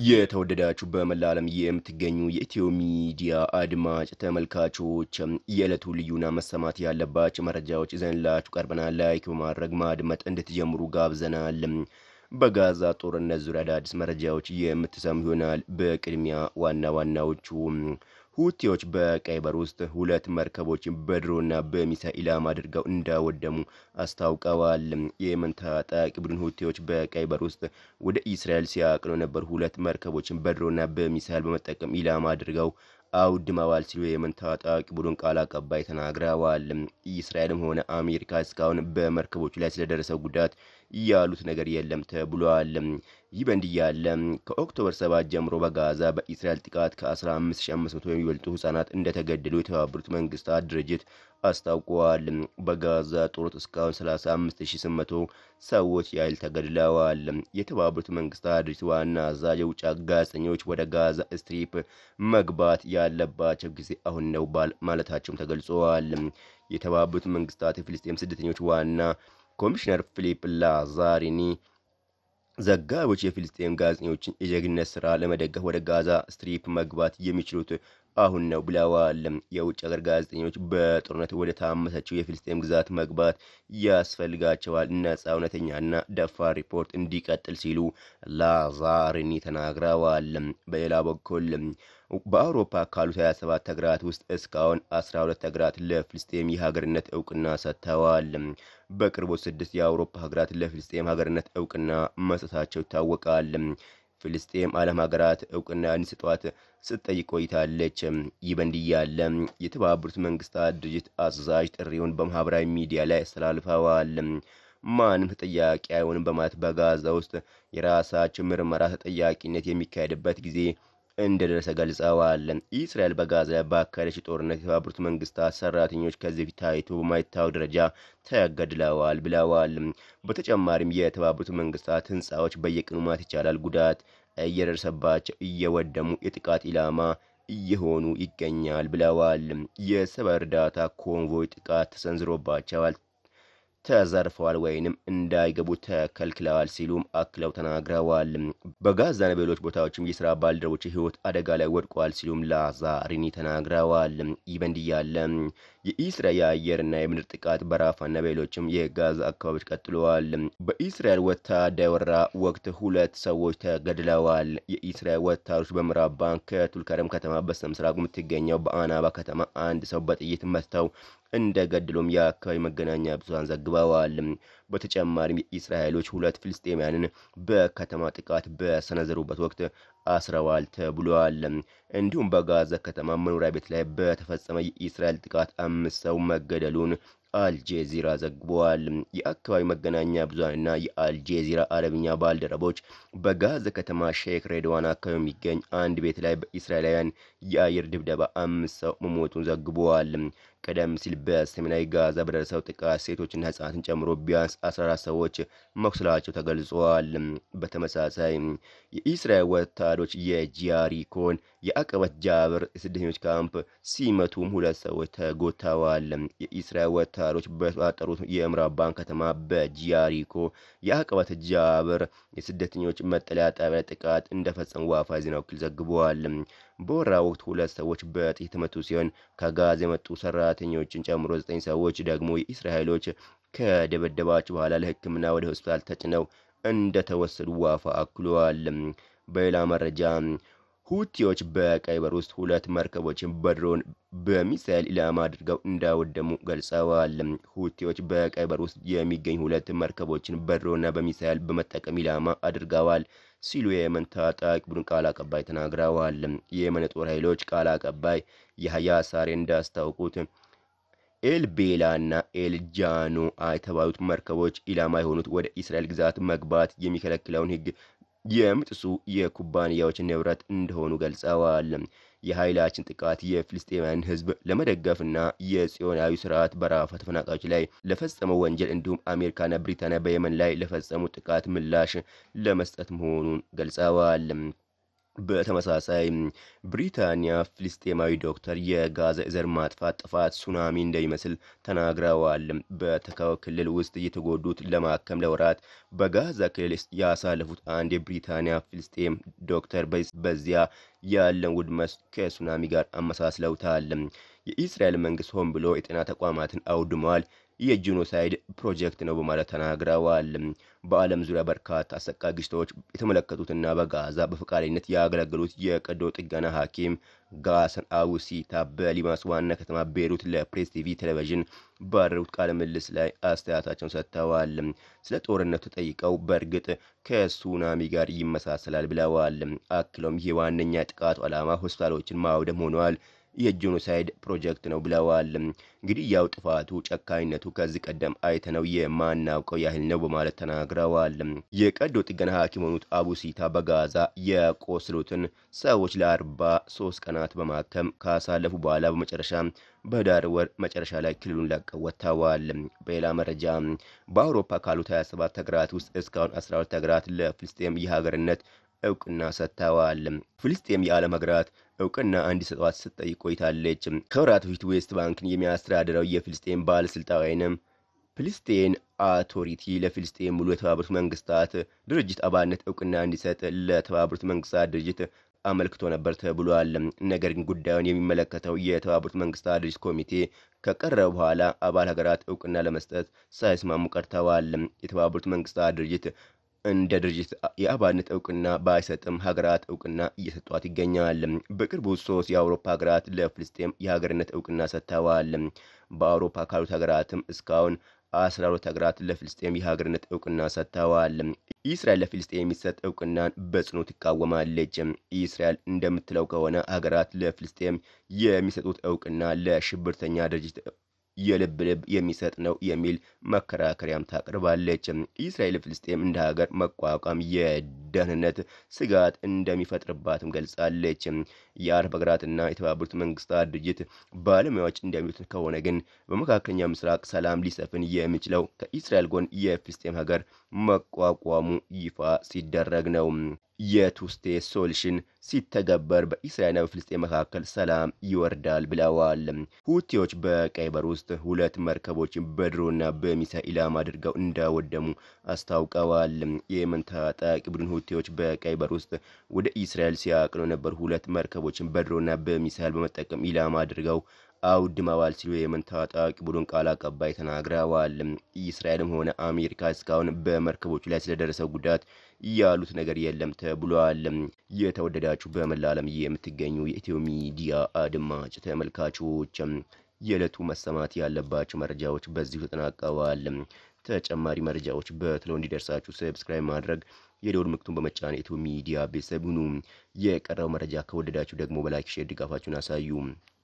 የተወደዳችሁ በመላ ዓለም የምትገኙ የኢትዮ ሚዲያ አድማጭ ተመልካቾች የዕለቱ ልዩና መሰማት ያለባቸው መረጃዎች ይዘንላችሁ ቀርበናል። ላይክ በማድረግ ማድመጥ እንድትጀምሩ ጋብዘናል። በጋዛ ጦርነት ዙሪያ አዳዲስ መረጃዎች የምትሰሙ ይሆናል። በቅድሚያ ዋና ዋናዎቹ ሁቲዎች በቀይ ባህር ውስጥ ሁለት መርከቦችን በድሮና በሚሳኤል ኢላማ አድርገው እንዳወደሙ አስታውቀዋል። የየመን ታጣቂ ቡድን ሁቲዎች በቀይ ባህር ውስጥ ወደ እስራኤል ሲያቅኑ የነበሩ ሁለት መርከቦችን በድሮና በሚሳኤል በመጠቀም ኢላማ አድርገው አውድመዋል ሲሉ የየመን ታጣቂ ቡድን ቃል አቀባይ ተናግረዋል። እስራኤልም ሆነ አሜሪካ እስካሁን በመርከቦቹ ላይ ስለደረሰው ጉዳት ያሉት ነገር የለም ተብሏል። ይህ በእንዲህ ያለ ከኦክቶበር 7 ጀምሮ በጋዛ በእስራኤል ጥቃት ከ15500 የሚበልጡ ህጻናት እንደተገደሉ የተባበሩት መንግስታት ድርጅት አስታውቀዋል። በጋዛ ጦርነት እስካሁን 35800 ሰዎች ያህል ተገድለዋል። የተባበሩት መንግስታት ድርጅት ዋና አዛዥ የውጭ ጋዜጠኞች ወደ ጋዛ ስትሪፕ መግባት ያለባቸው ጊዜ አሁን ነው ማለታቸውም ተገልጸዋል። የተባበሩት መንግስታት የፍልስጤም ስደተኞች ዋና ኮሚሽነር ፊሊፕ ላዛሪኒ ዘጋቢዎች የፊልስጤም ጋዜጠኞችን የጀግነት ስራ ለመደገፍ ወደ ጋዛ ስትሪፕ መግባት የሚችሉት አሁን ነው ብለዋል። የውጭ ሀገር ጋዜጠኞች በጦርነት ወደ ታመሰችው የፊልስጤም ግዛት መግባት ያስፈልጋቸዋል፣ ነጻ እውነተኛና ደፋር ሪፖርት እንዲቀጥል ሲሉ ላዛሪኒ ተናግረዋል። በሌላ በኩል በአውሮፓ ካሉት 27 ሀገራት ውስጥ እስካሁን 12 ሀገራት ለፍልስጤም የሀገርነት እውቅና ሰጥተዋል። በቅርቡ ስድስት የአውሮፓ ሀገራት ለፍልስጤም ሀገርነት እውቅና መስጠታቸው ይታወቃል። ፍልስጤም ዓለም ሀገራት እውቅና እንዲሰጧት ስትጠይቅ ቆይታለች። ይህ በእንዲህ ያለ የተባበሩት መንግስታት ድርጅት አዛዥ ጥሪውን በማህበራዊ ሚዲያ ላይ አስተላልፈዋል። ማንም ተጠያቂ አይሆንም በማለት በጋዛ ውስጥ የራሳቸው ምርመራ ተጠያቂነት የሚካሄድበት ጊዜ እንደደረሰ ገልጸዋል። እስራኤል በጋዛ ላይ ባካሄደች ጦርነት የተባበሩት መንግስታት ሰራተኞች ከዚህ በፊት ታይቶ በማይታወቅ ደረጃ ተገድለዋል ብለዋል። በተጨማሪም የተባበሩት መንግስታት ህንፃዎች በየቀኑ ማለት ይቻላል ጉዳት እየደረሰባቸው እየወደሙ የጥቃት ኢላማ እየሆኑ ይገኛል ብለዋል። የሰብአዊ እርዳታ ኮንቮይ ጥቃት ተሰንዝሮባቸዋል ተዘርፈዋል ወይንም እንዳይገቡ ተከልክለዋል ሲሉም አክለው ተናግረዋል። በጋዛና በሌሎች ቦታዎችም የስራ ባልደረቦች ህይወት አደጋ ላይ ወድቋል ሲሉም ላዛሪኒ ተናግረዋል። ይህ በእንዲህ ያለ የኢስራኤል የአየርና የምድር ጥቃት በራፋና በሌሎችም የጋዛ አካባቢዎች ቀጥለዋል። በኢስራኤል ወታደራዊ ወረራ ወቅት ሁለት ሰዎች ተገድለዋል። የኢስራኤል ወታደሮች በምዕራብ ባንክ ከቱልከረም ከተማ በስተምስራቅ የምትገኘው በአናባ ከተማ አንድ ሰው በጥይት መትተው እንደገድሎም የአካባቢ መገናኛ ብዙሃን ዘግበዋል። በተጨማሪም የእስራኤሎች ሁለት ፍልስጤማያንን በከተማ ጥቃት በሰነዘሩበት ወቅት አስረዋል ተብሏል። እንዲሁም በጋዛ ከተማ መኖሪያ ቤት ላይ በተፈጸመ የእስራኤል ጥቃት አምስት ሰው መገደሉን አልጄዚራ ዘግቧል። የአካባቢ መገናኛ ብዙሃንና የአልጄዚራ አረብኛ ባልደረቦች በጋዛ ከተማ ሼክ ሬድዋን አካባቢ የሚገኝ አንድ ቤት ላይ በእስራኤላውያን የአየር ድብደባ አምስት ሰው መሞቱን ዘግበዋል። ቀደም ሲል በሰሜናዊ ጋዛ በደረሰው ጥቃት ሴቶችና ህጻናትን ጨምሮ ቢያንስ 14 ሰዎች መቁሰላቸው ተገልጸዋል። በተመሳሳይ የኢስራኤል ወታደሮች የጂያሪኮን የአቀበት ጃብር የስደተኞች ካምፕ ሲመቱም ሁለት ሰዎች ተጎድተዋል። የኢስራኤል ወታደሮች በተቆጣጠሩት የምዕራብ ባንክ ከተማ በጂያሪኮ የአቀበት ጃብር የስደተኞች መጠለያ ጣቢያ ጥቃት እንደፈጸሙ ዋፋ ዜና ወኪል ዘግበዋል። በወራ ወቅት ሁለት ሰዎች በጥይት የተመቱ ሲሆን ከጋዛ የመጡ ሰራተኞችን ጨምሮ ዘጠኝ ሰዎች ደግሞ የእስራኤሎች ከደበደባቸው በኋላ ለሕክምና ወደ ሆስፒታል ተጭነው እንደተወሰዱ ዋፋ አክሏል። በሌላ መረጃ ሁቲዎች በቀይ ባህር ውስጥ ሁለት መርከቦችን በድሮን በሚሳኤል ኢላማ አድርገው እንዳወደሙ ገልጸዋል። ሁቲዎች በቀይ ባህር ውስጥ የሚገኙ ሁለት መርከቦችን በድሮንና በሚሳኤል በመጠቀም ኢላማ አድርገዋል ሲሉ የየመን ታጣቂ ቡድን ቃል አቀባይ ተናግረዋል። የየመን ጦር ኃይሎች ቃል አቀባይ ያህያ ሳሬ እንዳስታውቁት ኤልቤላ እና ኤልጃኖ የተባሉት መርከቦች ኢላማ የሆኑት ወደ እስራኤል ግዛት መግባት የሚከለክለውን ሕግ የሚጥሱ የኩባንያዎች ንብረት እንደሆኑ ገልጸዋል። የኃይላችን ጥቃት የፍልስጤማውያን ሕዝብ ለመደገፍና የጽዮናዊ ስርዓት በራፋ ተፈናቃዮች ላይ ለፈጸመው ወንጀል እንዲሁም አሜሪካና ብሪታንያ በየመን ላይ ለፈጸሙ ጥቃት ምላሽ ለመስጠት መሆኑን ገልጸዋል። በተመሳሳይ ብሪታንያ ፍልስጤማዊ ዶክተር የጋዛ የዘር ማጥፋት ጥፋት ሱናሚ እንደሚመስል ተናግረዋል። በተካው ክልል ውስጥ የተጎዱት ለማከም ለወራት በጋዛ ክልል ያሳለፉት አንድ የብሪታንያ ፍልስጤም ዶክተር በዚያ ያለን ውድመት ከሱናሚ ጋር አመሳስለውታል። የኢስራኤል መንግስት ሆን ብሎ የጤና ተቋማትን አውድሟል የጂኖሳይድ ፕሮጀክት ነው በማለት ተናግረዋል። በዓለም ዙሪያ በርካታ አሰቃቂ ግጭቶች የተመለከቱትና በጋዛ በፈቃደኝነት ያገለገሉት የቀዶ ጥገና ሐኪም ጋሰን አውሲታ በሊባኖስ ዋና ከተማ ቤሩት ለፕሬስ ቲቪ ቴሌቪዥን ባደረጉት ቃለ ምልልስ ላይ አስተያየታቸውን ሰጥተዋል። ስለ ጦርነቱ ተጠይቀው በእርግጥ ከሱናሚ ጋር ይመሳሰላል ብለዋል። አክለውም ይህ ዋነኛ ጥቃቱ ዓላማ ሆስፒታሎችን ማውደም ሆኗል የጄኖሳይድ ፕሮጀክት ነው ብለዋል። እንግዲህ ያው ጥፋቱ ጨካኝነቱ ከዚህ ቀደም አይተነው የማናውቀው ያህል ነው በማለት ተናግረዋል። የቀዶ ጥገና ሐኪም የሆኑት አቡሲታ በጋዛ የቆሰሉትን ሰዎች ለአርባ ሶስት ቀናት በማከም ካሳለፉ በኋላ በመጨረሻ በህዳር ወር መጨረሻ ላይ ክልሉን ለቀው ወጥተዋል። በሌላ መረጃ በአውሮፓ ካሉት 27 ሀገራት ውስጥ እስካሁን 12 ሀገራት ለፍልስጤም የሀገርነት እውቅና ሰጥተዋል። ፍልስጤም የዓለም ሀገራት እውቅና እንዲሰጧት ስትጠይቅ ቆይታለች። ከወራት በፊት ዌስት ባንክን የሚያስተዳድረው የፍልስጤም ባለስልጣን ወይንም ፍልስጤን አውቶሪቲ ለፍልስጤም ሙሉ የተባበሩት መንግስታት ድርጅት አባልነት እውቅና እንዲሰጥ ለተባበሩት መንግስታት ድርጅት አመልክቶ ነበር ተብሏል። ነገር ግን ጉዳዩን የሚመለከተው የተባበሩት መንግስታት ድርጅት ኮሚቴ ከቀረበ በኋላ አባል ሀገራት እውቅና ለመስጠት ሳይስማሙ ቀርተዋል። የተባበሩት መንግስታት ድርጅት እንደ ድርጅት የአባልነት እውቅና ባይሰጥም ሀገራት እውቅና እየሰጧት ይገኛል። በቅርቡ ሶስት የአውሮፓ ሀገራት ለፍልስጤም የሀገርነት እውቅና ሰጥተዋል። በአውሮፓ ካሉት ሀገራትም እስካሁን አስራ ሁለት ሀገራት ለፍልስጤም የሀገርነት እውቅና ሰጥተዋል። ኢስራኤል ለፍልስጤም የሚሰጥ እውቅናን በጽኑ ትቃወማለች። ኢስራኤል እንደምትለው ከሆነ ሀገራት ለፍልስጤም የሚሰጡት እውቅና ለሽብርተኛ ድርጅት የልብ ልብ የሚሰጥ ነው የሚል መከራከሪያም ታቀርባለች። ኢስራኤል ፍልስጤም እንደ ሀገር መቋቋም የደህንነት ስጋት እንደሚፈጥርባትም ገልጻለች። የአረብ ሀገራትና የተባበሩት መንግስታት ድርጅት ባለሙያዎች እንደሚሉት ከሆነ ግን በመካከለኛው ምስራቅ ሰላም ሊሰፍን የሚችለው ከኢስራኤል ጎን የፍልስጤም ሀገር መቋቋሙ ይፋ ሲደረግ ነው። የቱስቴ ሶሉሽን ሲተገበር በኢስራኤልና በፍልስጤም መካከል ሰላም ይወርዳል ብለዋል። ሁቲዎች በቀይ ባህር ውስጥ ሁለት መርከቦችን በድሮና በሚሳኤል ኢላማ አድርገው እንዳወደሙ አስታውቀዋል። የየመን ታጣቂ ቡድን ሁቲዎች በቀይ ባህር ውስጥ ወደ ኢስራኤል ሲያቅኑ የነበሩ ሁለት መርከቦችን በድሮና በሚሳኤል በመጠቀም ኢላማ አድርገው አውድመዋል ሲሉ የየመን ታጣቂ ቡድን ቃል አቀባይ ተናግረዋል። ኢስራኤልም ሆነ አሜሪካ እስካሁን በመርከቦቹ ላይ ስለደረሰው ጉዳት ያሉት ነገር የለም ተብሏል። የተወደዳችሁ በመላ ዓለም የምትገኙ የኢትዮ ሚዲያ አድማጭ ተመልካቾች የዕለቱ መሰማት ያለባቸው መረጃዎች በዚሁ ተጠናቀዋል። ተጨማሪ መረጃዎች በትሎ እንዲደርሳችሁ ሰብስክራይብ ማድረግ የደወል ምልክቱን በመጫን ኢትዮ ሚዲያ ቤተሰብ ሁኑ። የቀረው መረጃ ከወደዳችሁ ደግሞ በላይክ ሼር ድጋፋችሁን አሳዩ።